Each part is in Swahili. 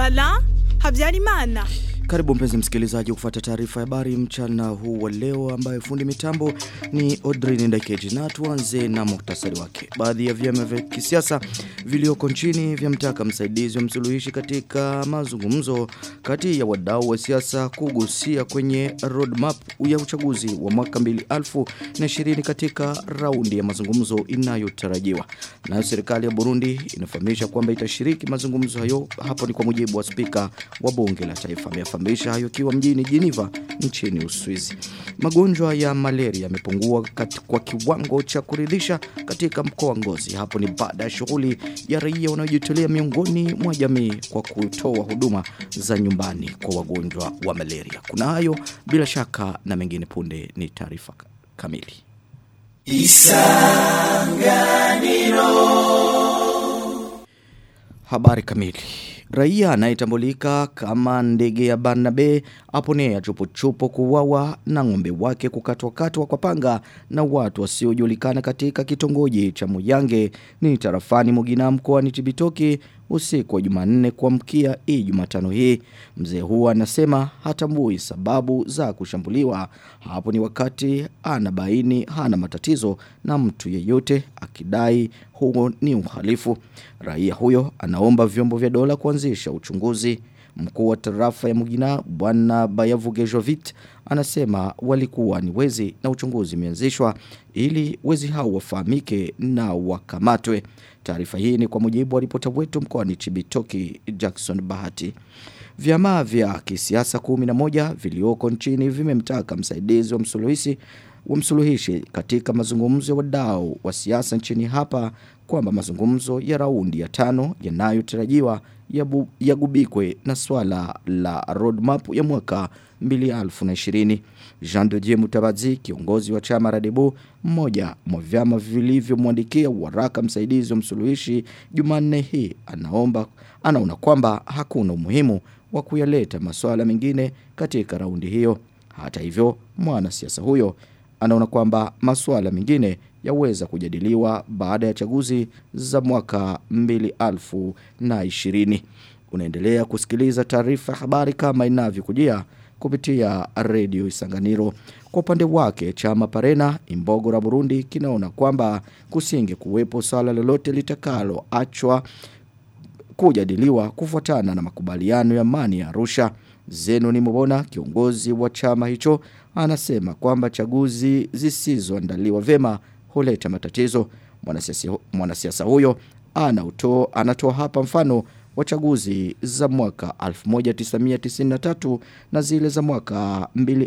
Alain Habyarimana. Karibu mpenzi msikilizaji kufuata taarifa ya habari mchana huu wa leo ambayo fundi mitambo ni Audrey Ndakeji na tuanze na muhtasari wake. Baadhi ya vyama vya kisiasa vilioko nchini vyamtaka msaidizi wa msuluhishi katika mazungumzo kati ya wadau wa siasa kugusia kwenye roadmap ya uchaguzi wa mwaka 2020 katika raundi ya mazungumzo inayotarajiwa. Nayo serikali ya Burundi inafahamisha kwamba itashiriki mazungumzo hayo hapo ni kwa mujibu wa spika wa bunge la taifa amefahamisha hayo kiwa mjini Geneva nchini Uswizi. Magonjwa ya malaria yamepungua kwa kiwango cha kuridhisha katika mkoa wa Ngozi. Hapo ni baada ya shughuli ya raia wanaojitolea miongoni mwa jamii kwa kutoa huduma za nyumbani kwa wagonjwa wa malaria. Kuna hayo bila shaka na mengine punde ni taarifa kamili. Isanganiro Habari kamili Raia anayetambulika kama ndege ya Barnabe aponea chupo-chupo kuwawa na ng'ombe wake kukatwa-katwa kwa panga na watu wasiojulikana katika kitongoji cha Muyange ni tarafani Mugina mkoani Chibitoki usiku wa Jumanne kuamkia hii Jumatano hii. Mzee huo anasema hatambui sababu za kushambuliwa. Hapo ni wakati anabaini hana matatizo na mtu yeyote akidai huo ni uhalifu. Raia huyo anaomba vyombo vya dola kuanzisha uchunguzi. Mkuu wa tarafa ya Mugina bwana Bayavugejovit anasema walikuwa ni wezi na uchunguzi umeanzishwa ili wezi hao wafahamike na wakamatwe. Taarifa hii ni kwa mujibu wa ripota wetu mkoani Chibitoki Jackson Bahati. Vyama vya kisiasa 11 vilioko nchini vimemtaka msaidizi wa msuluhishi wa msuluhishi katika mazungumzo ya wadau wa siasa nchini hapa kwamba mazungumzo ya raundi ya tano yanayotarajiwa yagubikwe na swala la roadmap ya mwaka 2020. Jean de Dieu Mutabazi, kiongozi wa chama Radebu, mmoja mwa vyama vilivyomwandikia waraka msaidizi wa msuluhishi Jumanne hii anaomba anaona kwamba hakuna umuhimu wa kuyaleta masuala mengine katika raundi hiyo. Hata hivyo, mwanasiasa huyo anaona kwamba masuala mengine yaweza kujadiliwa baada ya chaguzi za mwaka 2020. Unaendelea kusikiliza taarifa habari kama inavyokujia kupitia redio Isanganiro. Kwa upande wake chama Parena Imbogo la Burundi kinaona kwamba kusinge kuwepo swala lolote litakalo achwa kujadiliwa kufuatana na makubaliano ya amani ya Arusha. Zeno ni mbona kiongozi wa chama hicho anasema kwamba chaguzi zisizoandaliwa vema huleta matatizo. Mwanasiasa huyo anauto, anatoa hapa mfano wa chaguzi za mwaka 1993 na zile za mwaka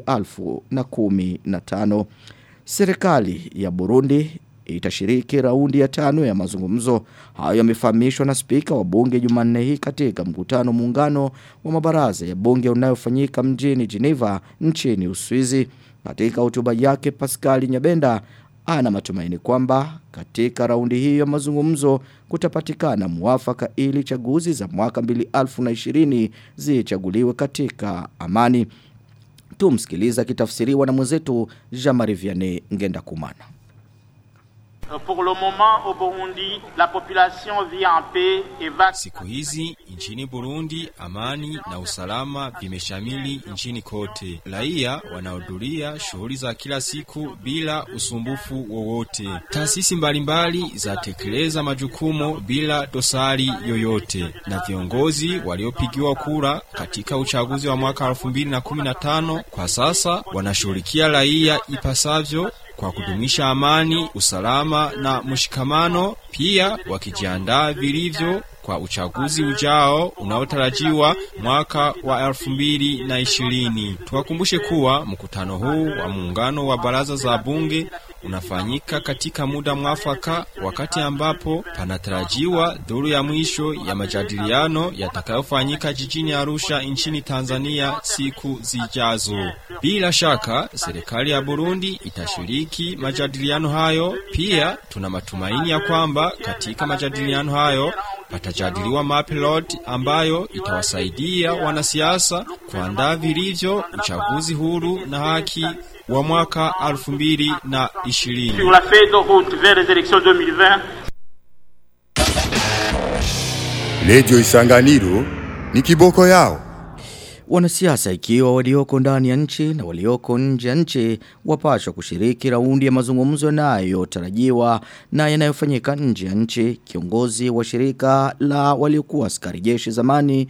2015. Serikali ya Burundi itashiriki raundi ya tano ya mazungumzo. Hayo yamefahamishwa na spika wa bunge Jumanne hii katika mkutano muungano wa mabaraza ya bunge unayofanyika mjini Geneva nchini Uswizi. Katika hotuba yake Pascal Nyabenda ana matumaini kwamba katika raundi hiyo ya mazungumzo kutapatikana muafaka ili chaguzi za mwaka 2020 zichaguliwe katika amani. Tumsikiliza kitafsiriwa na mwenzetu Jean-Marie Vianney Ngenda Kumana. Pour le moment au Burundi, la population vit en paix et va Siku hizi nchini Burundi amani na usalama vimeshamili nchini kote. Raia wanahudhuria shughuli za kila siku bila usumbufu wowote. Taasisi mbalimbali zatekeleza majukumu bila dosari yoyote, na viongozi waliopigiwa kura katika uchaguzi wa mwaka 2015 kwa sasa wanashughulikia raia ipasavyo kwa kudumisha amani, usalama na mshikamano, pia wakijiandaa vilivyo kwa uchaguzi ujao unaotarajiwa mwaka wa elfu mbili na ishirini. Tuwakumbushe kuwa mkutano huu wa muungano wa baraza za bunge unafanyika katika muda mwafaka, wakati ambapo panatarajiwa dhuru ya mwisho ya majadiliano yatakayofanyika jijini Arusha nchini Tanzania siku zijazo. Bila shaka serikali ya Burundi itashiriki majadiliano hayo. Pia tuna matumaini ya kwamba katika majadiliano hayo patajadiliwa mapilot ambayo itawasaidia wanasiasa kuandaa vilivyo uchaguzi huru na haki wa mwaka 2020. sur la feuille de route vers les élections 2020 Redio Isanganiro ni kiboko yao. Wanasiasa ikiwa walioko ndani ya nchi na walioko nje ya nchi wapashwa kushiriki raundi ya mazungumzo yanayotarajiwa na yanayofanyika nje ya nchi. Kiongozi wa shirika la waliokuwa askari jeshi zamani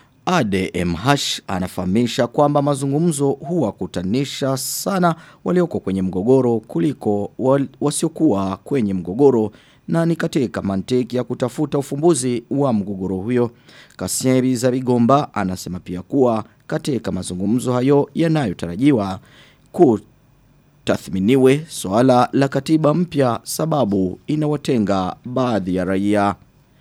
ADMH anafahamisha kwamba mazungumzo huwakutanisha sana walioko kwenye mgogoro kuliko wal- wasiokuwa kwenye mgogoro na ni katika mantiki ya kutafuta ufumbuzi wa mgogoro huyo. Kasiebi za Bigomba anasema pia kuwa katika mazungumzo hayo yanayotarajiwa kutathminiwe swala la katiba mpya sababu inawatenga baadhi ya raia.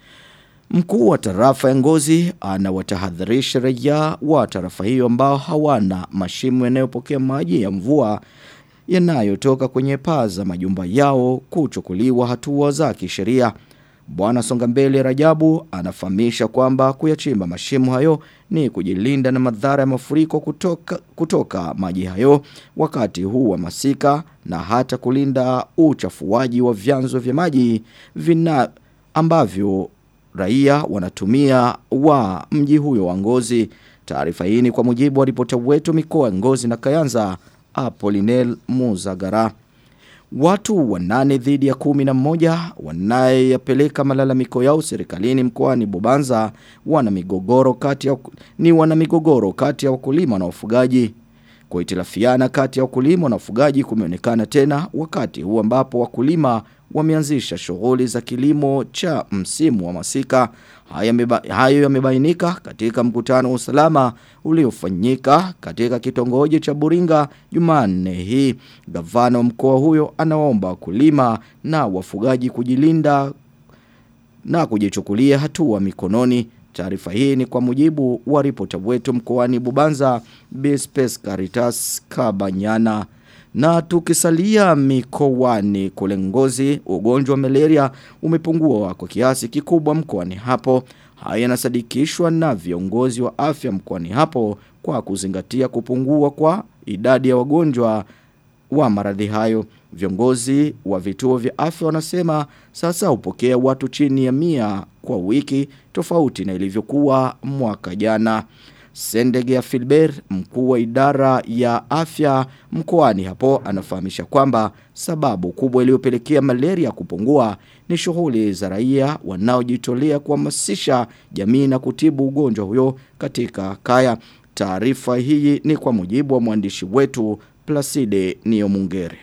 Mkuu wa tarafa ya ngozi anawatahadharisha raia wa tarafa hiyo ambao hawana mashimo yanayopokea maji ya mvua yanayotoka kwenye paa za majumba yao kuchukuliwa hatua za kisheria. Bwana Songambele Rajabu anafahamisha kwamba kuyachimba mashimo hayo ni kujilinda na madhara ya mafuriko kutoka, kutoka maji hayo wakati huu wa masika na hata kulinda uchafuaji wa vyanzo vya maji vina ambavyo raia wanatumia wa mji huyo wa Ngozi. Taarifa hii ni kwa mujibu wa ripota wetu mikoa ya Ngozi na Kayanza Apolinel Muzagara. Watu wanane dhidi ya kumi na moja wanayapeleka malalamiko yao serikalini mkoani Bubanza wana migogoro kati ya ni wana migogoro kati ya wakulima na wafugaji. Kuhitilafiana kati ya wakulima na wafugaji kumeonekana tena wakati huu ambapo wakulima wameanzisha shughuli za kilimo cha msimu wa masika. Haya meba, hayo yamebainika katika mkutano wa usalama uliofanyika katika kitongoji cha Buringa Jumanne hii. Gavana wa mkoa huyo anaomba wakulima na wafugaji kujilinda na kujichukulia hatua mikononi. Taarifa hii ni kwa mujibu wa ripota wetu mkoani Bubanza Bispes Caritas Kabanyana. Na tukisalia mikoani kule ngozi, ugonjwa wa malaria umepungua kwa kiasi kikubwa mkoani hapo. Haya yanasadikishwa na viongozi wa afya mkoani hapo kwa kuzingatia kupungua kwa idadi ya wagonjwa wa maradhi hayo. Viongozi wa vituo vya afya wanasema sasa hupokea watu chini ya mia kwa wiki tofauti na ilivyokuwa mwaka jana. Sendege ya Filbert, mkuu wa idara ya afya mkoani hapo, anafahamisha kwamba sababu kubwa iliyopelekea malaria kupungua ni shughuli za raia wanaojitolea kuhamasisha jamii na kutibu ugonjwa huyo katika kaya. Taarifa hii ni kwa mujibu wa mwandishi wetu Placide Niomungere.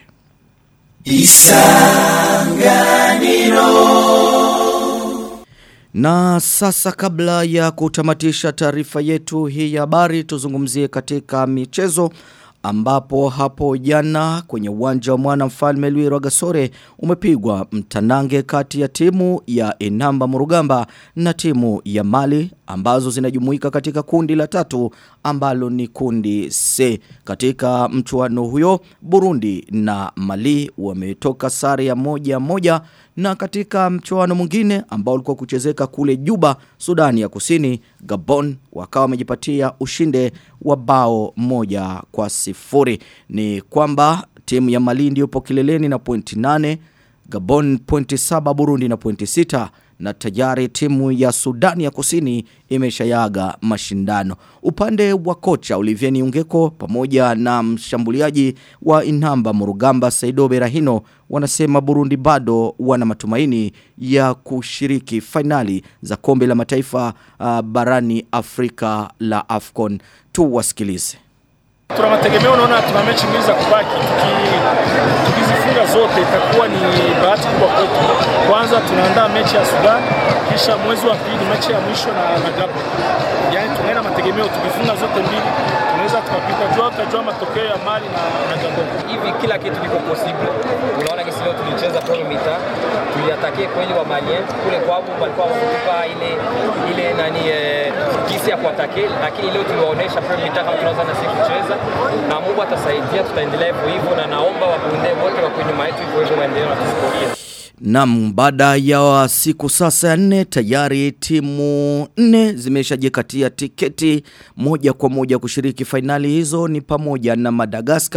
Na sasa kabla ya kutamatisha taarifa yetu hii ya habari tuzungumzie katika michezo ambapo hapo jana kwenye uwanja wa mwana mfalme Louis Rwagasore umepigwa mtanange kati ya timu ya Enamba Murugamba na timu ya Mali ambazo zinajumuika katika kundi la tatu ambalo ni kundi C. Katika mchuano huyo Burundi na Mali wametoka sare ya moja moja na katika mchuano mwingine ambao ulikuwa kuchezeka kule Juba, Sudani ya Kusini, Gabon wakawa wamejipatia ushinde wa bao moja kwa sifuri. Ni kwamba timu ya Mali ndio ipo kileleni na pointi nane, Gabon pointi saba, Burundi na pointi sita na tayari timu ya Sudani ya Kusini imeshayaga mashindano. Upande wa kocha Olivier Niungeko pamoja na mshambuliaji wa Inamba Murugamba Saido Berahino wanasema Burundi bado wana matumaini ya kushiriki fainali za kombe la mataifa uh, barani Afrika la AFCON. Tuwasikilize. Tuna mategemeo, unaona tuna mechi mbili za kubaki. Tuki, tukizifunga zote itakuwa ni bahati kubwa kwetu. Kwanza tunaandaa mechi ya Sudan, kisha mwezi wa pili mechi ya mwisho na, na Gabon. Yaani tunaenda mategemeo, tukifunga zote mbili tunaweza tukapita. Jua tutajua matokeo ya Mali na, na Gabon. hivi kila kitu kiko possible. Unaona kisi leo tulicheza premier mita, tuliatakie kweli wa Malien kule kwao walikuwa wakutupa ile ile nani eh, kisi ya kuatake, lakini leo tuliwaonesha premier mita kama tunaweza na sisi kucheza, na Mungu atasaidia, tutaendelea hivyo hivyo, na naomba wakunde wote wako nyuma yetu hivyo hivyo, waendelee na tusipokee. Naam, baada ya siku sasa ya nne tayari timu nne zimeshajikatia tiketi moja kwa moja kushiriki fainali hizo ni pamoja na Madagascar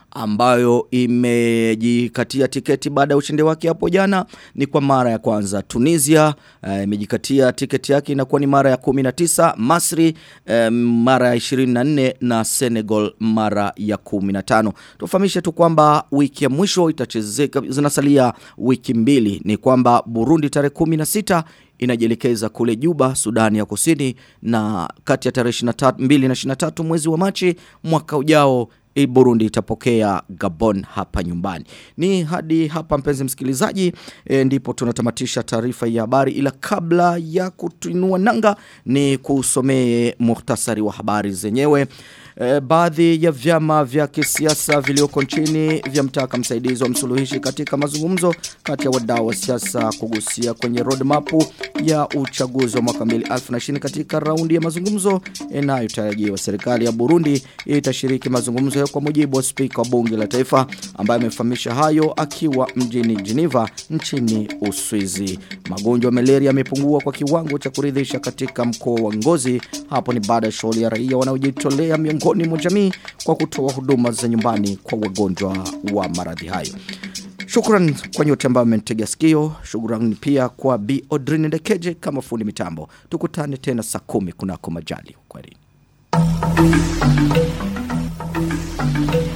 ambayo imejikatia tiketi baada ya ushindi wake hapo jana ni kwa mara ya kwanza. Tunisia eh, imejikatia tiketi yake inakuwa ni mara ya 19, Masri eh, mara ya 24 na Senegal mara ya 15. Tufahamishe tu kwamba wiki ya mwisho itachezeka zinasalia wiki mbili ni kwamba Burundi tarehe 16 inajielekeza kule Juba, Sudani ya Kusini na kati ya tarehe 23 2 na 23 mwezi wa Machi mwaka ujao i Burundi itapokea Gabon hapa nyumbani. Ni hadi hapa mpenzi msikilizaji e, ndipo tunatamatisha taarifa ya habari ila kabla ya kutuinua nanga ni kusomee muhtasari wa habari zenyewe. E, baadhi ya vyama vya kisiasa vilioko nchini vyamtaka msaidizi wa msuluhishi katika mazungumzo kati ya wadau wa siasa kugusia kwenye roadmap ya uchaguzi wa mwaka 2020 katika raundi ya mazungumzo inayotarajiwa. Serikali ya Burundi itashiriki mazungumzo hayo kwa mujibu wa spika wa bunge la taifa ambaye amefahamisha hayo akiwa mjini Geneva nchini Uswizi. Magonjwa ya malaria yamepungua kwa kiwango cha kuridhisha katika mkoa wa Ngozi. Hapo ni baada ya shughuli ya raia wanaojitolea miongoni mwa jamii kwa kutoa huduma za nyumbani kwa wagonjwa wa maradhi hayo. Shukran kwa nyote ambao mmenitegea sikio. Shukran pia kwa Bi Odrin Ndekeje kama fundi mitambo. Tukutane tena saa kumi kunako majali. Kwaheri.